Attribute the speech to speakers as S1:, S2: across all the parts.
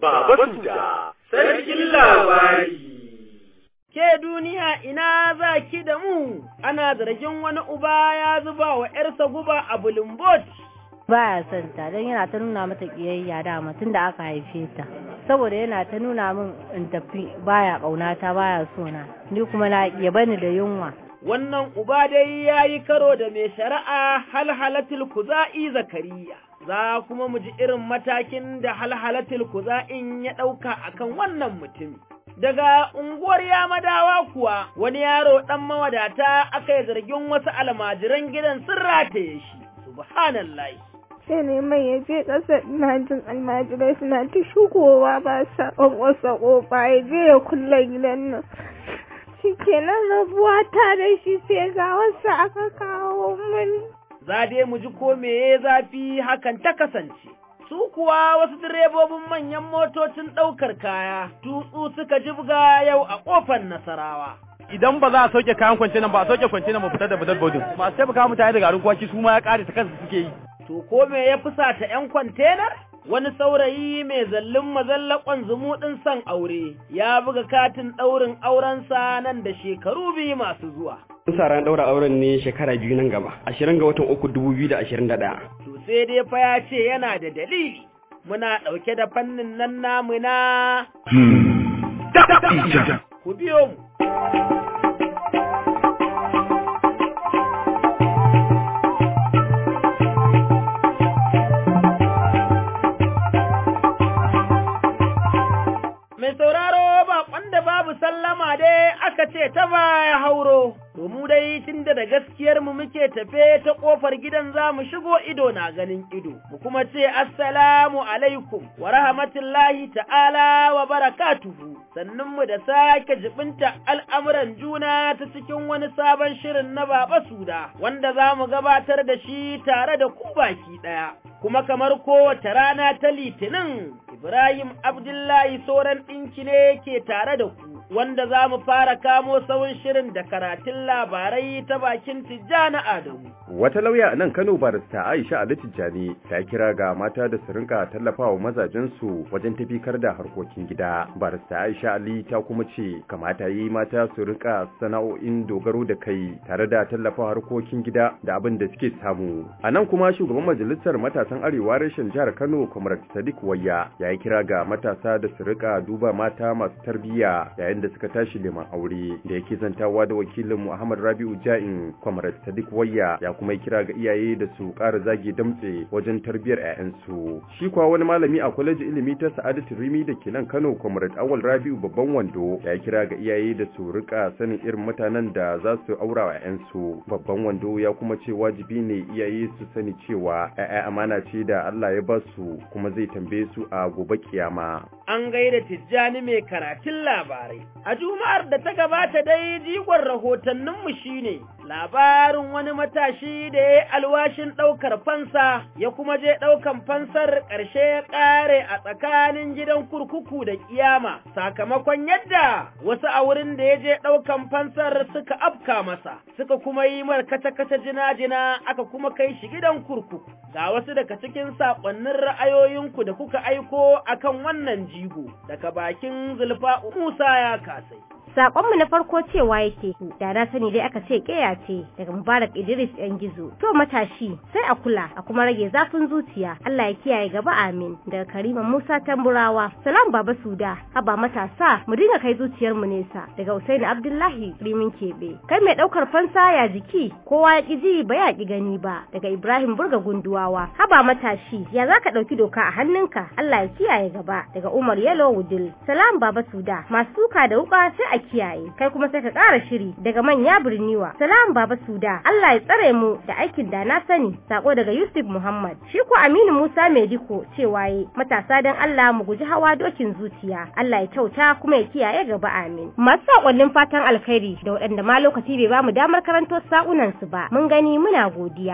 S1: Baba Suda, sarkin labari.
S2: Ke duniya ina za ki da mu, ana zargin wani uba ya zuba wa ‘yarsa guba a bulumbot.
S3: baya son ta don yana ta nuna mata kiyayya dama tun da aka haife ta saboda yana ta nuna min in tafi baya ƙaunata baya sona ni kuma na ya bani da yunwa
S2: Wannan uba dai ya yi karo da mai shari'a halhalatul kuza'i zakariya. Za kuma mu ji irin matakin da halhalatul kuza'in ya ɗauka akan wannan mutumi. Daga unguwar Yamadawa kuwa wani yaro ɗan mawadata aka yi zargin wasu almajiran gidan sun rataye shi. Subhanallah.
S4: sai ne mai ya je ƙasa ina jin almajirai suna ta shigowa ba sa ƙwanƙwasa ƙofa ya je ya kulle gidan nan shi kenan rabuwa ta da shi sai ga wasu aka kawo mani
S2: Za dai mu ji ko me ya zafi hakan ta kasance. Su kuwa wasu direbobin manyan motocin ɗaukar kaya, tutsu suka jibga yau a ƙofar Nasarawa.
S5: idan ba za a sauke kayan kwance nan ba a sauke kwance nan ba fitar da fitar bodin masu taimaka mutane da garin kwaki su ma ya kare ta kansu suke yi
S2: To ko me ya fusata ‘yan kwantenar? Wani saurayi mai zallin mazallakon zumuɗin son aure ya buga katin ɗaurin aurensa nan da shekaru biyu masu zuwa.
S6: Mun sa ran daura auren ne shekara biyu nan gaba, ashirin ga watan uku dubu biyu da ashirin da ɗaya.
S2: To sai dai fa ya ce yana da dalili. Muna ɗauke da fannin nan namu na ku biyo mu. Mai sauraro baƙon da babu sallama dai aka ce ta baya hauro, to mu dai tun da da gaskiyar mu muke tafe ta ƙofar gidan za mu shigo ido na ganin ido, mu kuma ce assalamu alaikum wa rahmatullahi ta'ala wa barakatuhu, sannan mu da sake jibinta al'amuran juna ta cikin wani sabon shirin na Baba Suda, wanda za mu gabatar da shi tare da ku baki ɗaya. Kuma kamar kowace rana ta Litinin, Ibrahim Abdullahi Soran ɗinki ne ke tare da ku, wanda za mu fara kamo sauran shirin da karatun labarai ta bakin Tijjani Adamu.
S7: Wata lauya a nan Kano barista Aisha Ali Tijjani ta kira ga mata da su rinka tallafawa mazajensu wajen tafikar da harkokin gida. Barista Aisha Ali ta kuma ce kamata yi mata su rinka sana'o'in dogaro da kai tare da tallafa harkokin gida da abin da suke samu. A nan kuma shugaban majalisar matasan arewa reshen jihar Kano Comrade Sadiq Wayya ya yi kira ga matasa da su rika duba mata masu tarbiyya yayin da suka tashi neman aure da yake zantawa da wakilin Muhammad Rabi'u Ja'in Comrade Sadiq Wayya ya kuma kira ga iyaye da su ƙara zage damtse wajen tarbiyyar 'ya'yansu. Shi kuwa wani malami a kwalejin ilimi ta Sa'adatu Rimi da ke nan Kano Comrade Awal Rabi'u babban wando ya kira ga iyaye da su rika sanin irin mutanen da za su aura wa 'ya'yansu. Babban wando ya kuma ce wajibi ne iyaye su sani cewa 'ya'ya amana ce da Allah ya ba su kuma zai tambaye su a gobe kiyama.
S2: An gaida Tijjani mai karatun labarai. A Juma'ar da ta gabata dai jigon rahotanninmu shine labarin wani matashi da ya yi alwashin ɗaukar fansa ya kuma je ɗaukan fansar ƙarshe ya ƙare a tsakanin gidan kurkuku da ƙiyama sakamakon yadda wasu a wurin da ya je ɗaukan fansar suka afka masa suka kuma yi mar kata-kata jina-jina aka kuma kai shi gidan kurkuku ga wasu daga cikin saƙonnin ra'ayoyinku da kuka aiko akan wannan jigo daga bakin zulfa Musa ya kasai.
S8: Sakonmu na farko cewa yake da na sani dai aka ce keya ce daga Mubarak Idris yan gizo. To matashi sai a kula a kuma rage zafin zuciya. Allah ya kiyaye gaba amin daga Karima Musa Tamburawa. Salam Baba Suda haba matasa mu dinga kai zuciyar mu nesa daga Usaini Abdullahi Rimin Kebe. Kai mai daukar fansa ya jiki kowa ya ki ji ba ya ki gani ba daga Ibrahim Burga Gunduwawa. Haba matashi ya zaka dauki doka a hannunka Allah ya kiyaye gaba daga Umar Yelo Wudil. Salam Baba Suda masu suka da wuka sai a kiyaye kai kuma sai ka ƙara shiri daga manya birniwa salam baba suda Allah ya tsare mu da aikin da na sani sako daga Yusuf Muhammad shi ko Aminu Musa Mediko cewa yi matasa dan Allah mu guji hawa dokin zuciya Allah ya kyauta kuma ya kiyaye gaba amin masu sakonnin fatan alkhairi da waɗanda ma lokaci bai bamu damar karanto sa'unan su ba mun gani muna godiya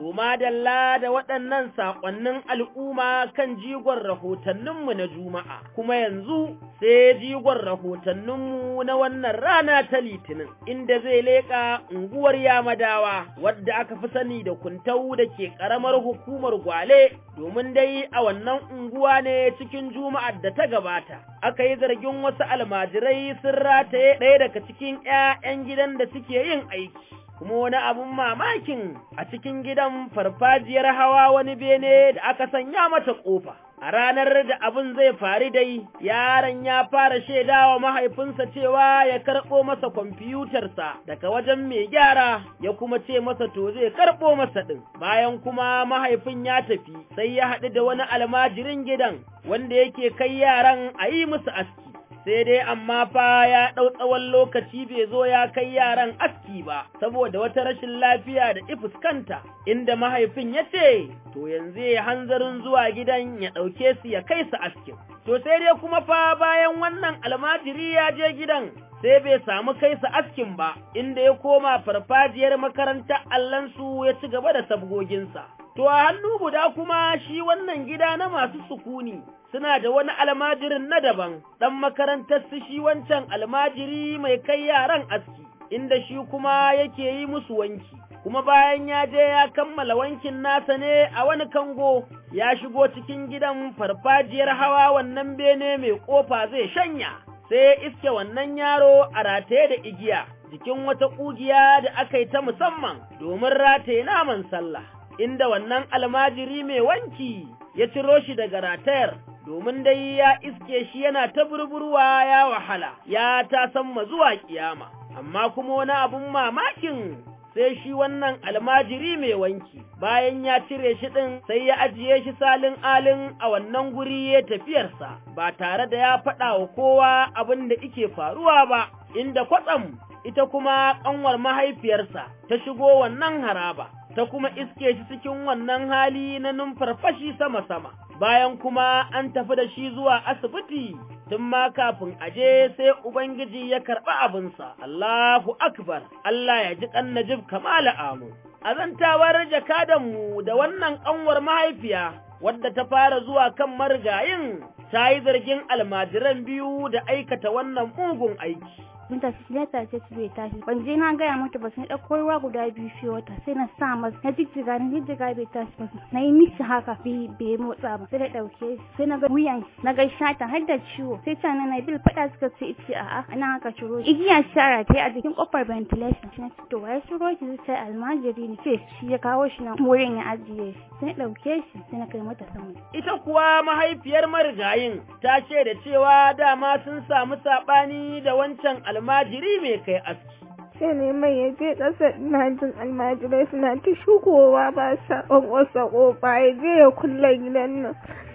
S2: To madalla da waɗannan saƙonnin al'umma kan jigon rahotanninmu na Juma'a, kuma yanzu sai jigon rahotanninmu na wannan rana ta Litinin, inda zai leƙa unguwar Yamadawa, wadda aka fi sani da kuntau da ke ƙaramar hukumar Gwale, domin dai a wannan unguwa ne cikin Juma'ar da ta gabata. Aka yi zargin wasu almajirai sun rataye ɗaya daga cikin ‘ya'yan gidan da suke yin aiki. kuma wani abun mamakin a cikin gidan farfajiyar hawa wani bene da aka sanya mata ƙofa. A ranar da abin zai faru dai, yaron ya fara shaidawa mahaifinsa cewa ya karɓo masa kwamfiyutarsa daga wajen mai gyara, ya kuma ce masa to zai karɓo masa ɗin. Bayan kuma mahaifin ya tafi, sai ya haɗu da wani almajirin gidan wanda yake kai yaran a yi musu aski. sai dai amma fa ya ɗau tsawon lokaci bai zo ya kai yaran aski ba, saboda wata rashin lafiya da ifuskanta, inda mahaifin ya ce, to yanzu ya hanzarin zuwa gidan ya ɗauke su ya kai su askin. To sai dai kuma fa bayan wannan almajiri ya je gidan, sai bai samu kai su askin ba, inda ya koma farfajiyar makarantar allansu ya ci gaba da sabgoginsa. To a hannu guda kuma shi wannan gida na masu sukuni, suna da wani almajirin na daban, ɗan makarantar su shi wancan almajiri mai kai yaran aski, inda shi kuma yake yi musu wanki. Kuma bayan ya je ya kammala wankin nasa ne a wani kango, ya shigo cikin gidan farfajiyar hawa wannan bene mai ƙofa zai shanya, sai ya iske wannan yaro a rataye da igiya, jikin wata ƙugiya da aka yi ta musamman domin rataye naman sallah. Inda wannan almajiri mai wanki ya ciro shi daga ratayar domin dai ya iske shi yana ta burburwa ya wahala, ya ta samma zuwa kiyama, amma kuma wani abun mamakin sai shi wannan almajiri mai wanki, bayan ya cire shi ɗin sai ya ajiye shi salin alin a wannan guri ya tafiyarsa, ba tare da ya faɗa wa kowa abin da ike faruwa ba, inda kwatsam ita kuma ƙanwar mahaifiyarsa ta shigo wannan haraba. ta kuma iske shi cikin wannan hali na numfarfashi sama-sama, bayan kuma an tafi da shi zuwa asibiti tun ma kafin aje sai Ubangiji ya karɓi abinsa, Allahu Akbar, Allah ya ji ƙan Najib kamala amu. Azantawar jakadanmu da wannan ƙanwar mahaifiya, wadda ta fara zuwa kan marigayin, ta yi zargin almajiran biyu da aikata wannan mugun aiki.
S9: mun tafi shi ta ce su bai tashi ban je na gaya mata ba sai ɗauko ruwa guda biyu fi wata sai na sa masa na jijjiga na jijjiga bai tashi ba na yi mishi haka bai bai motsa ba sai da ɗauke sai na ga wuyan na ga shata har da ciwo sai ta na bil faɗa suka ce ice a'a ana haka ciro shi igiya shara ta yi a jikin kofar ventilation shi na ce to wai ciro shi sai almajiri ne ce shi ya kawo shi na wurin ya ajiye shi sai na ɗauke shi sai na kai mata sama
S2: ita kuwa mahaifiyar marigayin ta ce da cewa dama sun samu saɓani da wancan almajiri mai kai aski.
S4: sai ne mai ya je ƙasa ina jin almajirai suna ta shigowa ba sa ƙwanƙwasa ƙofa ya je ya kulle gidan nan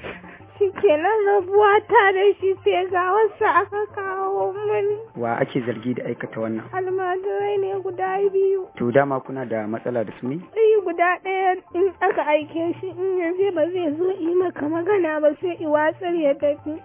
S4: shi kenan rabuwa ta da shi sai ga wasu aka kawo mani
S10: wa ake zargi da aikata wannan
S4: almajirai ne guda biyu
S10: to dama kuna da matsala da su ne
S4: sai guda ɗaya in aka aike shi in yanzu ba zai zo yi maka magana ba sai i watsar ya tafi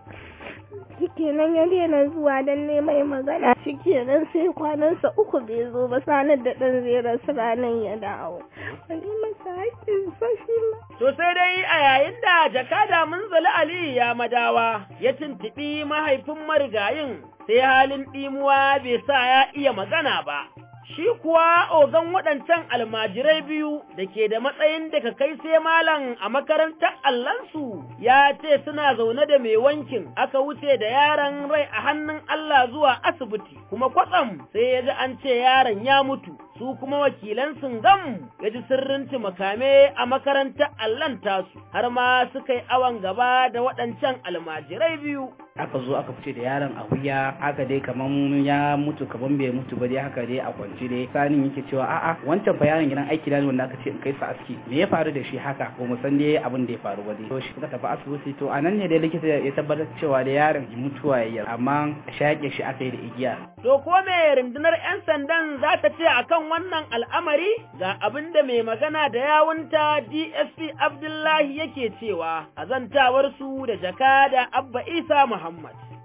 S4: shikenan ya daina zuwa don neman magana shikenan sai kwanansa uku bai zo ba sanar da ɗan zai rasu ranar ya dawo wani masa haƙƙin sashi ma
S2: To sai dai a yayin da jakada munzali Ali ya madawa ya tuntuɓi mahaifin marigayin sai halin ɗimuwa bai sa ya iya magana ba. Shi kuwa ogan waɗancan almajirai biyu da ke da matsayin daga kai sai malam a makarantar Allansu ya ce suna zaune da mai wankin aka wuce da yaron rai a hannun Allah zuwa asibiti kuma kwatsam sai ya ji an ce yaron ya mutu su kuma wakilan gam ya ji sirrin makame a makarantar Allan tasu har ma suka yi awon gaba da waɗancan almajirai biyu.
S11: aka zo aka fice da yaron a wuya haka dai kaman ya mutu kaman bai mutu ba dai haka dai a kwance dai sanin yake cewa a'a wancan fa yaron gidan aiki ne wanda aka ce in kai sa aski me ya faru da shi haka ko mu san dai abin da ya faru ba dai to shi suka tafi asibiti to anan ne dai likita ya tabbatar cewa da yaron mutuwa yayi amma shaƙe shi aka yi da igiya
S2: To ko me rundunar 'yan sandan za ta ce akan wannan al'amari ga abin da mai magana da yawunta DSP Abdullahi yake cewa a zantawarsu da jakada Abba Isa Muhammad.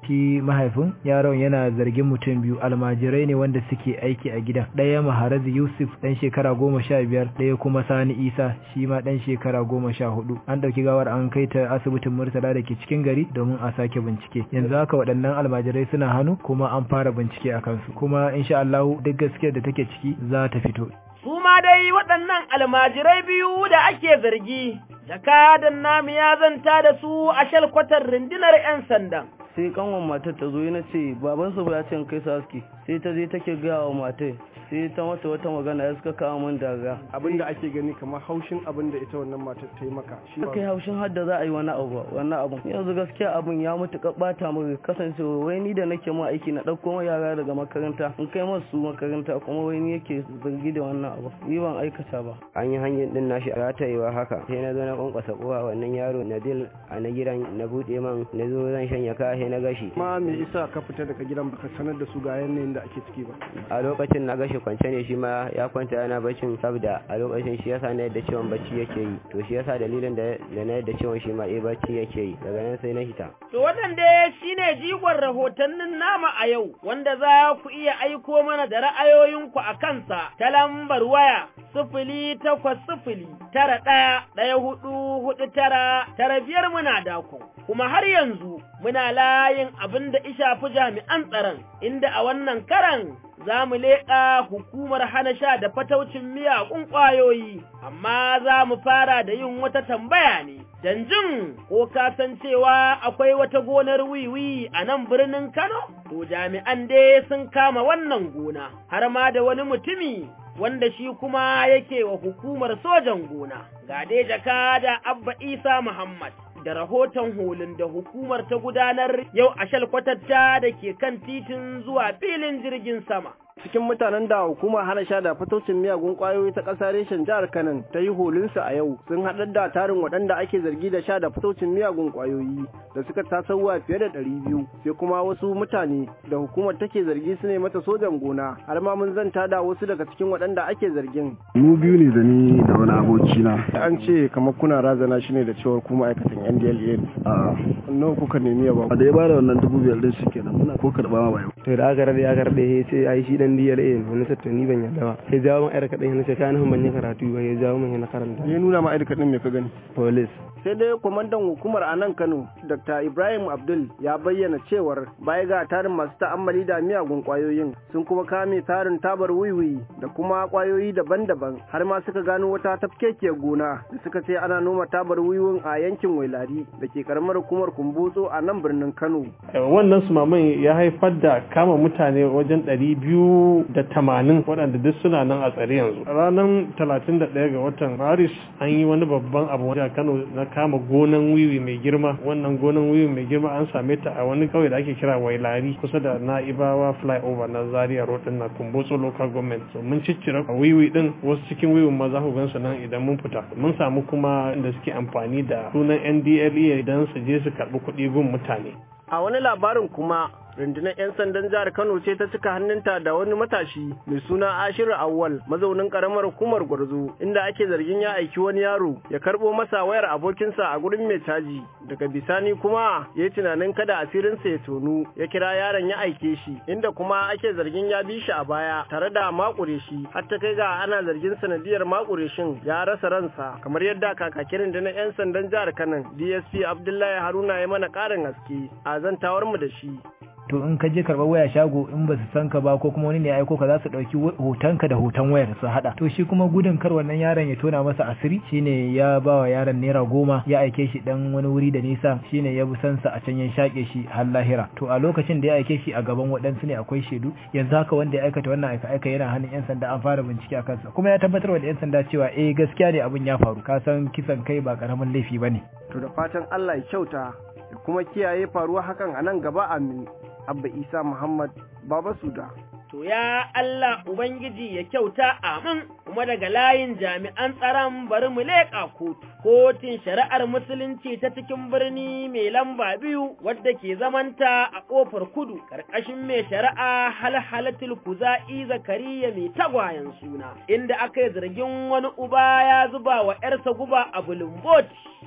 S12: shi mahaifin yaron yana zargin mutum biyu almajirai ne wanda suke aiki a gidan ɗaya maharazi yusuf ɗan shekara goma sha biyar ɗaya kuma sani isa shi ma ɗan shekara goma sha hudu an ɗauki gawar an kai ta asibitin murtala da ke cikin gari domin a sake bincike yanzu haka waɗannan almajirai suna hannu kuma an fara bincike a kansu kuma insha Allah duk gaskiyar da take ciki za ta fito
S2: su ma dai waɗannan almajirai biyu da ake zargi jakadan namu ya zanta da su a shalkwatar rundunar 'yan sandan
S13: sai kanwan matar ta zo na ce babansu ba ya ce kai su aski sai ta je take gaya wa matar sai ta mata wata magana ya suka kawo min daga
S14: abinda ake gani kamar haushin abin da ita wannan matar ta yi maka shi
S13: kai haushin hadda za a yi wani abu wannan abun yanzu gaskiya abun ya mutu bata mu kasancewa wai ni da nake ma aiki na dauko ma yara daga makaranta in kai masu makaranta kuma wai ni yake zargi da wannan abu ni ban aikata ba
S15: an yi hanyar din nashi a ratayewa haka sai na zo na kwankwasa kowa wannan yaro Nabil a na gidan na bude man na zo zan shanya ka sai na gashi
S14: ma me isa ka fita daga gidan baka sanar da su ga yanayin da ake ciki ba
S15: a lokacin na gashi shi kwance ne shi ma ya kwanta yana baccin saboda a lokacin shi yasa na yadda ciwon bacci yake yi to shi yasa dalilin da da na yadda ciwon shi ma eh bacci yake yi daga nan sai na hita
S2: to wannan dai shine jigon rahotannin nama a yau wanda za ku iya aiko mana da ra'ayoyinku a kansa ta lambar waya sifili takwas sifili tara ɗaya ɗaya hudu hudu tara tara biyar muna dako kuma har yanzu muna layin abin da ishafi jami'an tsaron inda a wannan karan za mu leƙa hukumar hana sha da fataucin miyagun ƙwayoyi, amma za mu fara da yin wata tambaya ne, janjin ko ka san cewa akwai wata gonar wiwi a nan birnin Kano? To jami'an dai sun kama wannan gona, har ma da wani mutumi wanda shi kuma yake wa hukumar sojan gona, ga dai jaka da Abba Isa Muhammad. da rahoton holin da hukumar ta gudanar yau a shalkwatatta da ke kan titin zuwa filin jirgin sama.
S14: cikin mutanen da hukumar hana sha da fatocin miyagun kwayoyi ta ƙasa reshen jihar Kano ta yi holinsu a yau sun haɗar da tarin waɗanda ake zargi da sha da fatocin miyagun kwayoyi da suka tasowa fiye da ɗari biyu sai kuma wasu mutane da hukumar take zargi su ne mata sojan gona har ma mun zanta da wasu daga cikin waɗanda ake zargin.
S16: Mu biyu ne da ni da wani abokina.
S14: An ce kamar kuna razana shi ne da cewar kuma aikatan NDLA.
S16: A
S14: nawa kuka nemi ya ba.
S16: Da ya bada wannan dubu biyar din shi kenan muna ko karɓa ma ba yau.
S17: To da aka rade aka rade sai ai shi dan DLA ne wani sattu ni ban yarda ba sai jawo min ayar kaɗan sai ka ban yi karatu ba ya jawo min na karanta
S14: ya nuna ma ayar kaɗan me ka gani
S17: police
S14: sai dai kwamandan hukumar a nan Kano Dr. Ibrahim Abdul ya bayyana cewar baya ga tarin masu ta'ammali da miyagun kwayoyin sun kuma kame tarin tabar wiwi da kuma kwayoyi daban-daban har ma suka gano wata tafkekiyar gona da suka ce ana noma tabar wiwin a yankin Wailari da ke karamar hukumar Kumbotso a nan birnin Kano
S18: wannan sumaman ya haifar da kama mutane wajen ɗari biyu da tamanin waɗanda duk suna nan a tsare yanzu ranar talatin da ɗaya ga watan maris an yi wani babban abu wajen kano na kama gonan wiwi mai girma wannan gonan wiwi mai girma an same ta a wani kauye da ake kira wailari kusa da na'ibawa flyover na zaria road din na kumbotso local government so mun ciccire a wiwi din wasu cikin wiwin ma za ku gan su nan idan mun fita mun samu kuma da suke amfani da sunan ndlea idan su je su karɓi kuɗi gun mutane
S14: a wani labarin kuma rundunar 'yan sandan jihar Kano ce ta cika hannunta da wani matashi mai suna Ashiru Awwal mazaunin karamar hukumar Gwarzo inda ake zargin ya aiki wani yaro ya karbo masa wayar abokinsa a gurin mai caji daga bisani kuma ya yi tunanin kada asirinsa ya tonu ya kira yaron ya aike shi inda kuma ake zargin ya bi shi a baya tare da makure shi har ta kai ga ana zargin sanadiyar makure shin ya rasa ransa kamar yadda kakakin rundunar 'yan sandan jihar Kano DSP Abdullahi Haruna ya mana ƙarin haske a zantawar mu da shi
S12: to in ka je karɓar waya shago in ba su san ka ba ko kuma wani ne ya aiko ka za su ɗauki hotonka da hoton wayar su haɗa to shi kuma gudun kar wannan yaron ya tona masa asiri shine ya ba wa yaron naira goma ya aike shi dan wani wuri da nisa shine ya bi sansa a can ya shaƙe shi har lahira to a lokacin da ya aike shi a gaban waɗansu ne akwai shaidu yanzu haka wanda ya aikata wannan aika aika yana hannun yan sanda an fara bincike a kansa kuma ya tabbatar da yan sanda cewa eh gaskiya ne abin ya faru ka san kisan kai ba karamin laifi bane
S14: to da fatan Allah ya kyauta ya kuma kiyaye faruwa hakan a nan gaba amin Abba Isa Muhammad Baba Suda.
S2: To ya Allah Ubangiji ya kyauta amin kuma daga layin jami'an tsaron bari mu leƙa kotu. Kotun shari'ar Musulunci ta cikin birni mai lamba biyu wadda ke zamanta a ƙofar kudu ƙarƙashin mai shari'a halhalatul kuza'i zakariya mai tagwayen suna inda aka yi zargin wani uba ya zuba wa ‘yarsa guba a bulumboti.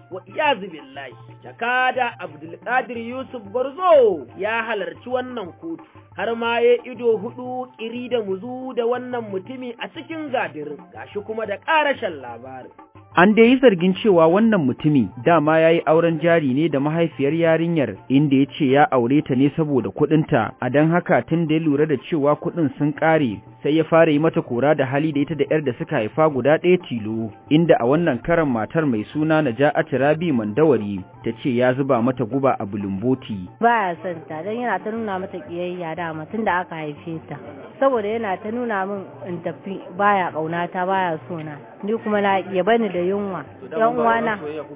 S2: wa iyazu billahi jakada abdulkadir yusuf gwarzo ya halarci wannan kotu har ma ya ido hudu kiri da muzu da wannan mutumi a cikin gadirin gashi kuma da ƙarashen labarin
S19: An dai yi zargin cewa wannan mutumi dama ya yi auren jari ne da mahaifiyar yarinyar inda ya ce ya aure ta ne saboda kuɗinta, a don haka tun da ya lura da cewa kuɗin sun ƙare sai ya fara yi mata kora da hali da ita da ‘yar da suka haifa guda ɗaya tilo, inda a wannan karan matar mai suna Naja'atu Rabi Mandawari ta ce ya zuba mata guba a bulumboti.
S3: Baya son ta don yana ta nuna mata ƙiyayya dama tun da aka haife ta, saboda yana ta nuna min in tafi baya ƙaunata baya sona. ni kuma na ya bani da yunwa yan uwana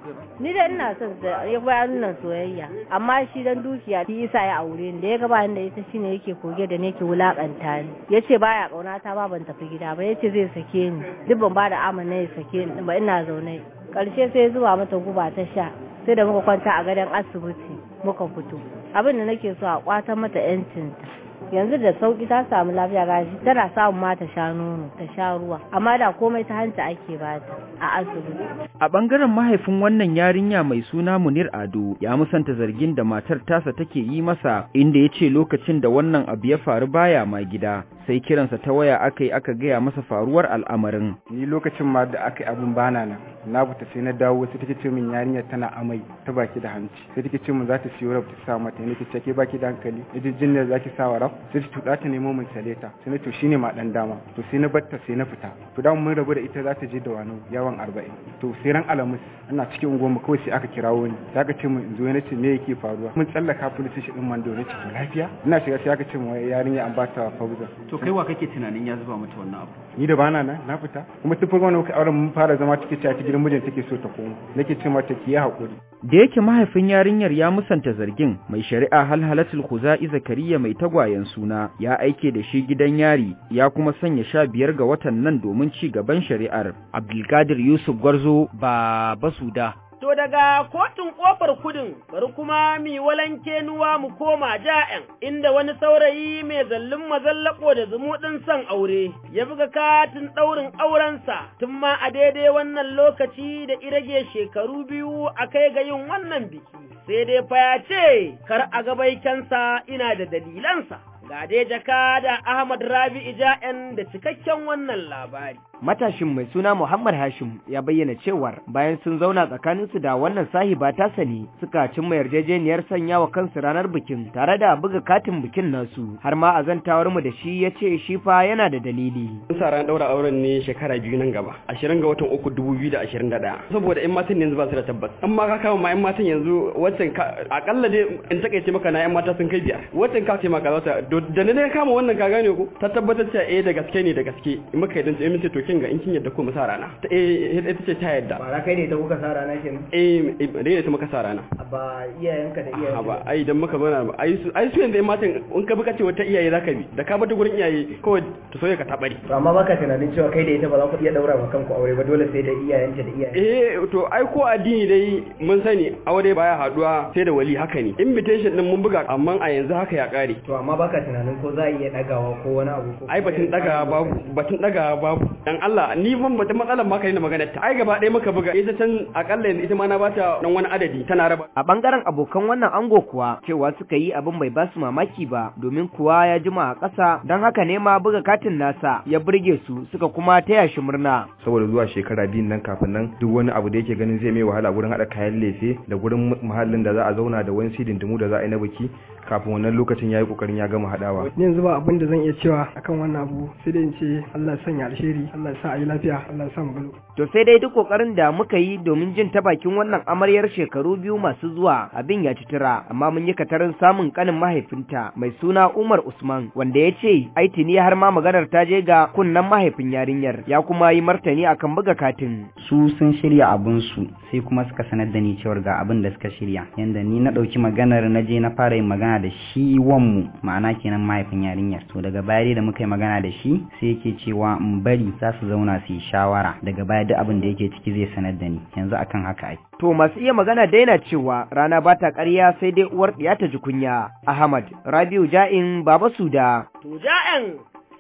S3: ni da ina son sa ya bayar nuna soyayya amma shi dan dukiya shi isa ya aure ni da ya gaba da ita shine yake koge da ne yake wulakanta ni yace baya kauna ta ba ban tafi gida ba yace zai sake ni duk ban ba da amana ya sake ni ba ina zaune karshe sai zuwa mata guba ta sha sai da muka kwanta a gadon asibiti muka fito abin da nake so a kwatan mata yancinta yanzu da sauki ta samu lafiya gashi tana samun ma ta sha nono ta sha ruwa amma da komai ta hanta ake bata a asibiti
S19: A ɓangaren mahaifin wannan yarinya mai suna Munir Ado ya musanta zargin da matar tasa take yi masa inda ya ce lokacin da wannan abu ya faru baya ma gida sai kiransa ta waya aka yi aka gaya masa faruwar al'amarin.
S17: ni lokacin ma da aka yi abin bana nan na fita sai na dawo sai take ce min yarinyar tana amai ta baki da hanci sai take ce min za ta siyo rab ta sa mata ne take ke baki da hankali idan jinnar zaki sa wa rab sai ta tuda ta nemo min saleta sai na to shine ma dan dama to sai na batta sai na fita to da mun rabu da ita za ta je da wani yawan 40 to sai ran alamus ana cikin unguwar kawai sai aka kirawo ni sai aka ce min in zo na ce me yake faruwa mun tsallaka police station din mando ne ce to lafiya ina shiga sai aka ce min wai yarinya an ba ta fauza
S20: to kai wa kake tunanin ya zuba mata wannan abu
S17: ni da bana nan na fita kuma tun farko muka auren mun fara zama take cewa ta gidan mijin take so ta koma nake ce mata ki yi hakuri
S19: Da yake mahaifin yarinyar ya musanta zargin mai shari'a halhalatul khuza'i zakariya mai tagwayen suna ya aike da shi gidan yari ya kuma sanya sha biyar ga watan nan domin ci gaban shari'ar. Abdulkadir Yusuf Gwarzo ba basuda.
S2: To daga kotun ƙofar kudin bari kuma mi walanke nuwa mu koma ja'en inda wani saurayi mai zallin mazallako da zumuɗin son aure ya buga katin ɗaurin aurensa tun ma a daidai wannan lokaci da irage shekaru biyu a kai ga yin wannan biki sai dai fa ya ce kar a gabaikensa ina da dalilansa. Ga dai jaka da Ahmad Rabi'i ja'en da cikakken wannan labari.
S21: Matashin mai suna Muhammad Hashim ya bayyana cewar bayan sun zauna tsakaninsu da wannan sahiba ta sani suka cimma yarjejeniyar sanya wa kansu ranar bikin tare da buga katin bikin nasu har ma azantawar mu da shi ya ce shi fa yana da dalili.
S6: Mun sa ran daura auren ne shekara biyu nan gaba, ashirin ga watan uku dubu biyu da ashirin da ɗaya. Saboda ‘yan matan yanzu ba su da tabbas. In ma ka kama ma ‘yan matan yanzu waccan akalla dai in takaice maka na ‘yan mata sun kai biyar. Waccan ka ce maka za ta da ne kama wannan ka gane ko ta tabbatar cewa eh da gaske ne da gaske in muka yi dan ce to kin ga in kin yadda ko mu sa rana ta eh ita ce ta yadda
S20: ba kai ne ta kuka sa rana kenan
S6: eh dai ne ta muka sa rana
S20: ba iyayenka da iyayen
S6: ba ai dan muka bana ai su ai su yanzu in matan in ka buka ce wata iyaye zaka bi da ka bata gurin iyaye kawai ta soye ka tabari
S20: to amma baka tunanin cewa kai da ita ba za ku iya daura ma kanku aure ba dole sai da iyayenta da iyaye
S6: eh to ai ko addini dai mun sani aure baya haduwa sai da wali haka ne invitation din mun buga amma a yanzu haka ya kare
S20: to amma baka tunanin ko za a iya dagawa ko wani abu ko
S6: ai batun daga babu batun daga babu dan Allah ni ban batun matsalar ma kai na magana ta ai gaba ɗaya muka buga ita can akalla yanzu ita ma na bata dan wani adadi tana raba
S21: A bangaren abokan wannan ango kuwa cewa suka yi abin bai basu mamaki ba domin kuwa ya jima a ƙasa don haka ne ma buga katin nasa ya burge su suka kuma taya shi murna.
S7: saboda zuwa shekara biyun nan kafin nan duk wani abu da yake ganin zai mai wahala gurin haɗa kayan lefe da gurin muhallin da za a zauna da wani sidindimu da za a yi na biki kafin wannan lokacin ya yi ƙoƙarin ya gama haɗawa
S22: yanzu ba abin da zan iya cewa akan wannan abu sai dai in ce Allah ya sanya alheri Allah ya sa a yi lafiya Allah ya sa mu galo
S21: To sai dai duk kokarin da muka yi domin jin ta bakin wannan amaryar shekaru biyu masu zuwa abin ya ci tura amma mun yi katarin samun kanin mahaifinta mai suna Umar Usman wanda ya ce ai tuni har ma maganar ta je ga kunnan mahaifin yarinyar ya kuma yi martani akan buga katin.
S10: su sun shirya abun su sai kuma suka sanar da ni cewar ga abin da suka shirya yanda ni na ɗauki maganar na je na fara yin magana da shi wanmu ma'ana kenan mahaifin yarinyar to daga baya dai da muka yi magana da shi sai yake cewa in bari za su zauna su yi shawara daga baya duk abin da yake ciki zai sanar da ni yanzu akan haka ake
S21: To masu iya magana daina cewa rana ba ta ƙarya sai dai uwar ɗiya ta ji kunya. Ahmad Rabiu Ja'in Baba Suda.
S2: To ja'en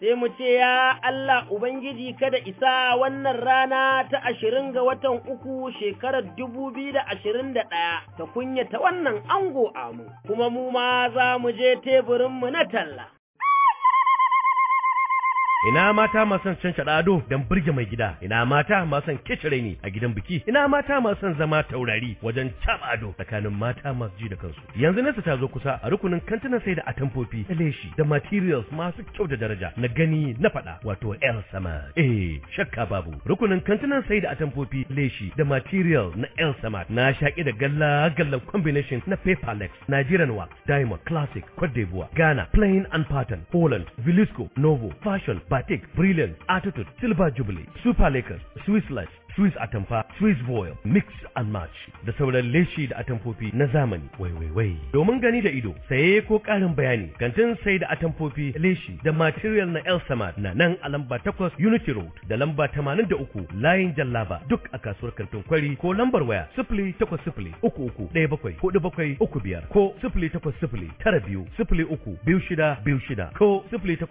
S2: sai mu ce ya Allah Ubangiji kada isa wannan rana ta ashirin ga watan uku shekarar dubu biyu da ashirin da ɗaya ta kunyata wannan ango amu, kuma mu ma za mu je teburinmu na talla.
S1: ina mata masu son cancaɗa ado don burge mai gida ina mata masu son kicire ni a gidan biki ina mata masu son zama taurari wajen caɓa ado tsakanin mata masu ji da kansu yanzu nesa ta zo kusa a rukunin kantinan sai da atamfofi da leshi da materials masu kyau da daraja na gani na faɗa wato el sama eh shakka babu rukunin kantinan sai da atamfofi leshi da material na el sama na shaƙi da galla gallan combination na paperlex nigerian wax diamond classic cote d'ivoire ghana plain and pattern holland velisco novo fashion batik, brilliant, attitude, silver jubilee, super lakers, swiss life, Swiss atamfa, Swiss voil, mix and match da sauran leshi da atamfofi na zamani. Wai wai wai. Domin gani da ido, saye ko ƙarin bayani, kantin sai da atamfofi, leshi da material na El Samad na nan a lamba 8 Unity Road da lamba 83 Layin Jallaba duk a kasuwar kantin kwari ko lambar waya 08033174735 ko 08092032626 ko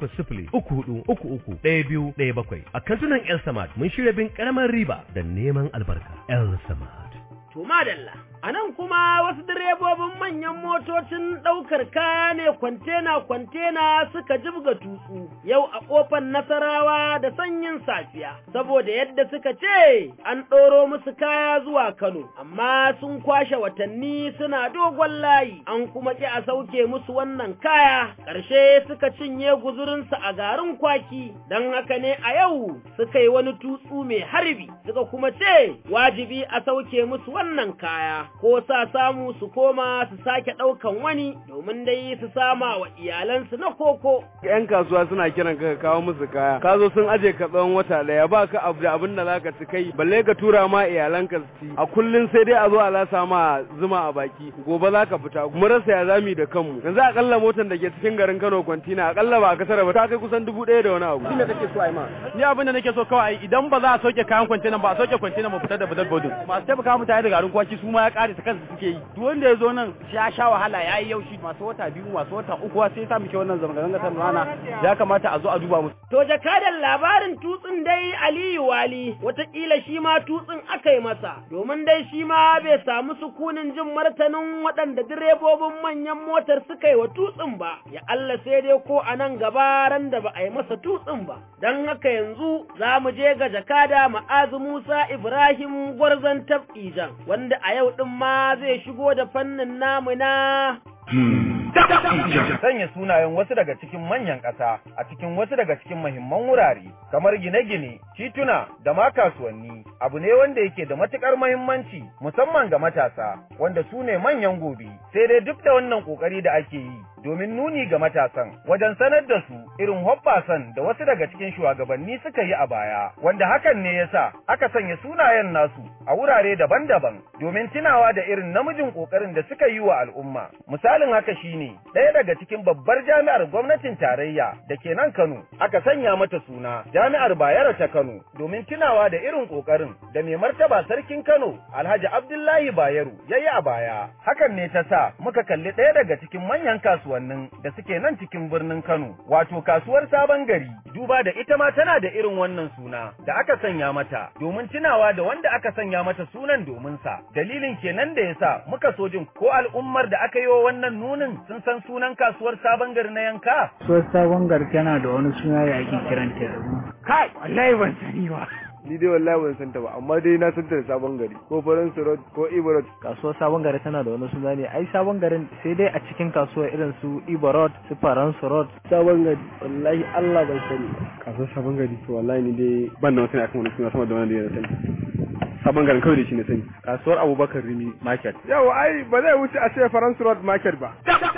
S1: 08034331217 a kantunan El Samad mun shirya bin karamar riba da neman albarka El Samad.
S2: To madalla, a nan kuma wasu direbobin manyan motocin ɗaukar kaya ne kwantena-kwantena suka jibga tutsu yau a ƙofar Nasarawa da sanyin safiya, saboda yadda suka ce an ɗoro musu kaya zuwa Kano, amma sun kwashe watanni suna dogon layi, an kuma ƙi a sauke musu wannan kaya, ƙarshe suka cinye guzurinsu a garin kwaki, don haka ne a yau suka yi wani tutsu mai harbi, suka kuma ce wajibi a sauke musu wannan kaya ko sa samu su koma su sake ɗaukan wani domin dai su sama wa iyalansu na koko.
S5: Yan kasuwa suna kiran ka kawo musu kaya, ka zo sun aje ka tsawon wata ɗaya ba ka abu da abin da zaka ci kai, balle ka tura ma iyalanka su ci. A kullum sai dai a zo a lasa ma zuma a baki, gobe za ka fita, mu rasa ya zami da kanmu. Yanzu akalla motar da ke cikin garin Kano kwantina akalla ba a kasar ba ta kai kusan dubu ɗaya da wani abu.
S23: Abin da kake so a yi ma? Ni abin da nake so kawai idan ba za a sauke kayan kwantinan ba a sauke kwantinan mu fitar da badal bodin. Masu taimaka mutane da garin kwaki su ma ya kare ta kansu suke yi duk wanda ya zo nan ya sha wahala ya yi yaushi masu wata biyu masu wata uku sai sa muke wannan zanga-zanga ta rana ya kamata a zo a duba musu.
S2: To jakadan labarin tutsin dai Aliyu Wali watakila shi ma tutsin aka yi masa domin dai shi ma bai samu sukunin jin martanin waɗanda direbobin manyan motar suka yi wa tutsin ba ya Allah sai dai ko a nan gaba ran da ba a yi masa tutsin ba don haka yanzu za mu je ga jakada ma'azu Musa Ibrahim gwarzon tab'ijan wanda a yau ɗin ma zai shigo da fannin namu na
S24: Sanya sunayen wasu daga cikin manyan ƙasa a cikin wasu daga cikin mahimman wurare kamar gine-gine, tituna da ma kasuwanni abu ne wanda yake da matukar mahimmanci musamman ga matasa wanda su ne manyan gobe sai dai duk da wannan ƙoƙari da ake yi domin nuni ga matasan wajen sanar da su irin hoɓɓasan da wasu daga cikin shugabanni suka yi a baya wanda hakan ne yasa aka sanya sunayen nasu a wurare daban-daban domin tunawa da irin namijin ƙoƙarin da suka yi wa al'umma misalin haka shine ɗaya daga cikin babbar jami'ar gwamnatin tarayya da ke nan Kano aka sanya mata suna jami'ar Bayero ta Kano domin tunawa da irin ƙoƙarin da mai martaba sarkin Kano Alhaji Abdullahi Bayero yayi a baya hakan ne ta sa muka kalli ɗaya daga cikin manyan kasuwannin da suke nan cikin birnin Kano wato kasuwar Sabon Gari duba da ita ma tana da irin wannan suna da aka sanya mata domin tunawa da wanda aka sanya mata sunan domin sa dalilin kenan da yasa muka so jin ko al'ummar da aka yi wa wannan nunin sun san sunan kasuwar Sabon Gari na yanka
S25: Kasuwar Sabon Gari tana da wani suna da ake kiranta yanzu.
S23: Kai, wallahi ban sani ba.
S5: Ni dai wallahi ban san ta ba, amma dai na san ta da sabon gari, ko farin road ko Ibo road.
S12: Kasuwar Sabon Gari tana da wani suna ne, ai Sabon Garin sai dai a cikin kasuwar irin su Ibo road, su Faransu road.
S5: Sabon Gari, wallahi Allah ban sani.
S16: Kasuwar Sabon Gari, to wallahi ni dai ban da wani sani akan wani suna sama da wani da ya sani. sabon garin kawai da shi na sani kasuwar abubakar rimi market
S5: yau ai ba zai wuce a ce faransu road market ba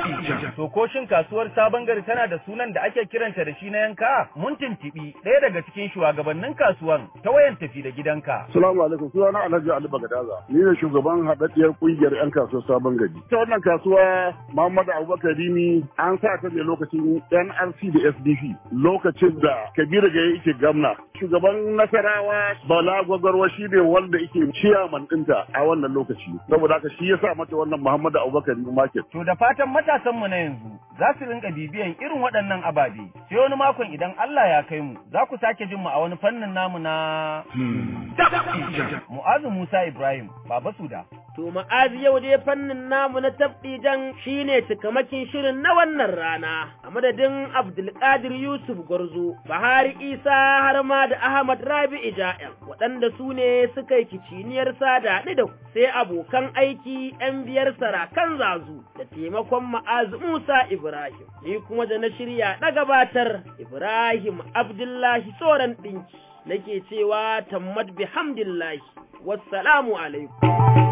S24: to ko shin kasuwar sabon gari tana da sunan da ake kiranta da shi na yanka mun tuntubi ɗaya daga cikin shugabannin kasuwan ta wayan tafi da gidanka
S26: Assalamu alaikum sunana Alhaji Ali Bagadaza ni ne shugaban haɗaɗɗiyar ƙungiyar 'yan kasuwar sabon gari ta wannan kasuwa Muhammadu Abubakar Rimi an sa ta ne lokacin NRC da SDP lokacin da Kabiru ga yake gamna shugaban Nasarawa Bala Gwagwarwa shi ne wanda yake ciyaman ɗinta a wannan lokaci saboda haka shi ya sa mata wannan Muhammadu Abubakar Rimi market
S24: to da fatan matasan mu na yanzu za su rinka bibiyan irin waɗannan ababe. Sai wani makon idan Allah ya kai mu, za ku sake jin mu a wani fannin namu na Mu'azu Musa Ibrahim, Baba Suda.
S2: To ma'azi yau dai fannin namu na tabdijan shine cikamakin shirin na wannan rana a madadin Abdulkadir Yusuf Gwarzo, Bahari Isa har ma da Ahmad Rabi'i Ja'el waɗanda su ne suka yi kiciniyar sada da ku sai abokan aiki ‘yan biyar sarakan zazu da taimakon ma'azi Musa Ibrahim. Ni kuma da na shirya na gabatar Ibrahim Abdullahi Tsoron ɗinki nake cewa tammad bihamdillahi wassalamu alaikum.